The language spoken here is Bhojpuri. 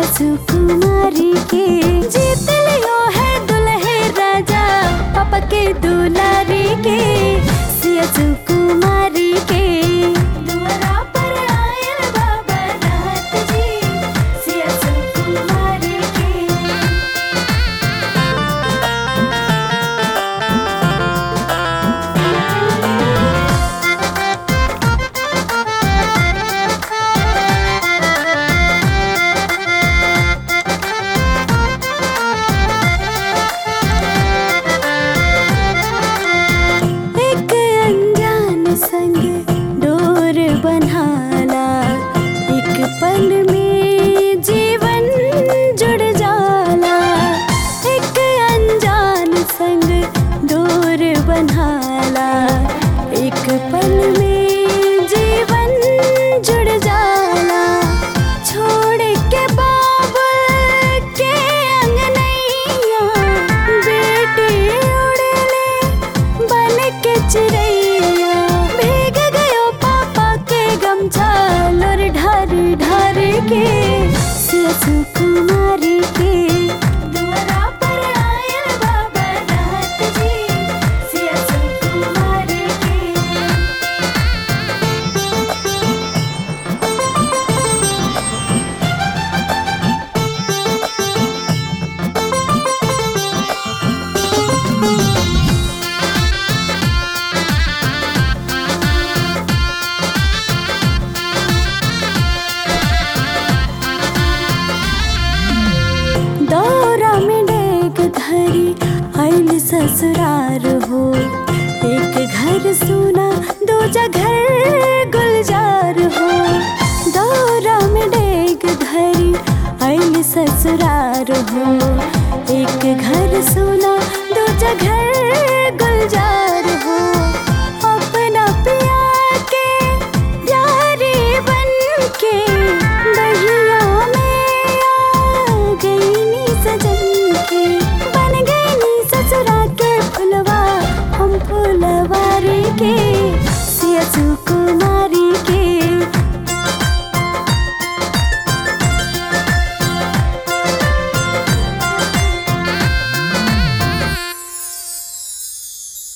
सुकुमारी के जीत लियो है दुल्हे राजा पापा के दुलारी के सिया सुकुमारी के दुआरा पर आयल बाबा नाथ जी सिया सुकुमारी के एक अनजान संग डोर बन्हाला एक पल में जीवन जुड़ जाला एक अनजान संग डोर बन्हाला एक पल में जीवन जुड़ जाला छोड़ के बाबुल के अंगनैया बेटी उड़ले बन के चिड़ैया भीग गयो पापा के गमछा लोर ढार ढार के सिया सुकुमारी के दुआरा पर आयल बाबा नाथ जी सिया सुकुमारी के दौरा में डेग धरी आइल ससुरार हो एक घर सोना दो घर गुलजार हो दौरा में डेग धरी आइल ससुरार हो एक घर सोना दो घर गुलजार